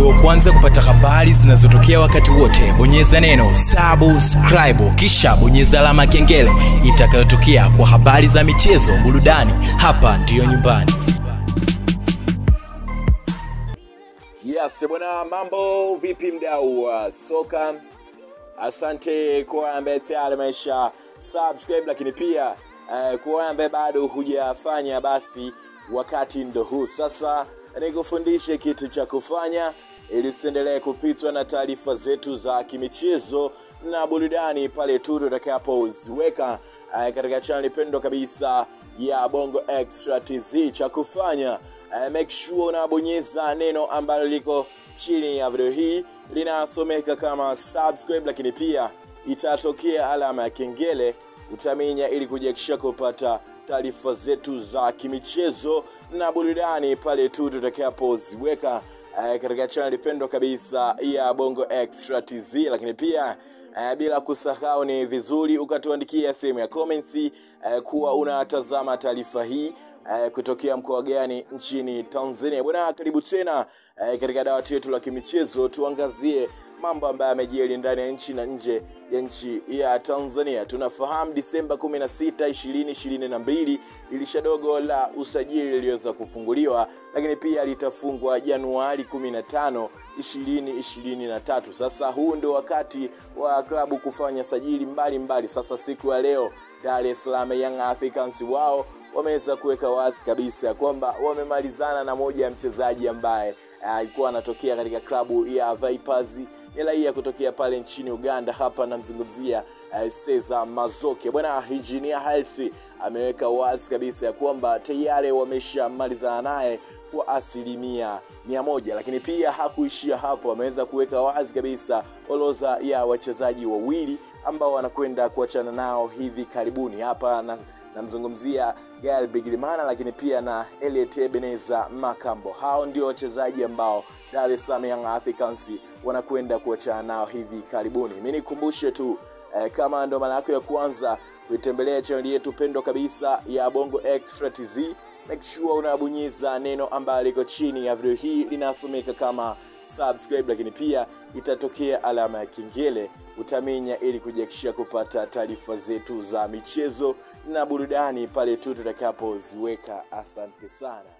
uwe wa kwanza kupata habari zinazotokea wakati wote bonyeza neno subscribe kisha bonyeza alama ya kengele itakayotokea kwa habari za michezo burudani hapa ndiyo nyumbani Yes, bwana, mambo vipi mdau wa soka? Asante kwa ambaye tayari amesha subscribe, lakini pia uh, kwa ambaye bado hujafanya, basi wakati ndo huu sasa, nikufundishe kitu cha kufanya ili usiendelee kupitwa na taarifa zetu za kimichezo na burudani pale tu tutakapoziweka uh, katika chaneli pendwa kabisa ya Bongo Extra TZ. Cha kufanya uh, make sure unabonyeza neno ambalo liko chini ya video hii linasomeka kama subscribe, lakini pia itatokea alama ya kengele utaminya ili kujiakisha kupata taarifa zetu za kimichezo na burudani pale tu tutakapoziweka uh, katika chaneli pendwa kabisa ya Bongo Extra TZ, lakini pia Uh, bila kusahau ni vizuri ukatuandikia sehemu ya comments uh, kuwa unatazama taarifa hii uh, kutokea mkoa gani nchini Tanzania. Bwana, karibu tena uh, katika dawati yetu la kimichezo, tuangazie mambo ambayo yamejiri ndani ya nchi na nje ya nchi ya Tanzania. Tunafahamu Disemba 16, 2022 dirisha dogo la usajili liliweza kufunguliwa, lakini pia litafungwa Januari 15, 2023. Sasa huu ndio wakati wa klabu kufanya sajili mbalimbali mbali. Sasa siku ya leo Dar es Salaam Young Africans wao wameweza kuweka wazi kabisa kwamba wamemalizana na moja ya mchezaji ambaye alikuwa uh, anatokea katika klabu ya Vipers ni raia kutokea pale nchini Uganda. Hapa namzungumzia uh, Cesar Mazoke. Bwana Engineer Hersi ameweka wazi kabisa ya kwamba tayari wameshamalizana naye kwa asilimia mia moja, lakini pia hakuishia hapo, ameweza kuweka wazi kabisa orodha ya wachezaji wawili ambao wanakwenda kuachana nao hivi karibuni. Hapa namzungumzia na Gael Bigirimana, lakini pia na Elliot Ebeneza Makambo. Hao ndio wachezaji ambao Dar es Salaam Young Africans wanakwenda kuachana nao hivi karibuni. Mimi nikumbushe tu eh, kama ndo mara yako ya kwanza kuitembelea chaneli yetu pendwa kabisa ya Bongo Extra TZ, make sure unabonyeza neno ambalo liko chini ya video hii linasomeka kama subscribe, lakini pia itatokea alama ya kengele utaminya ili kujiakishia kupata taarifa zetu za michezo na burudani pale tu tutakapoziweka. Asante sana.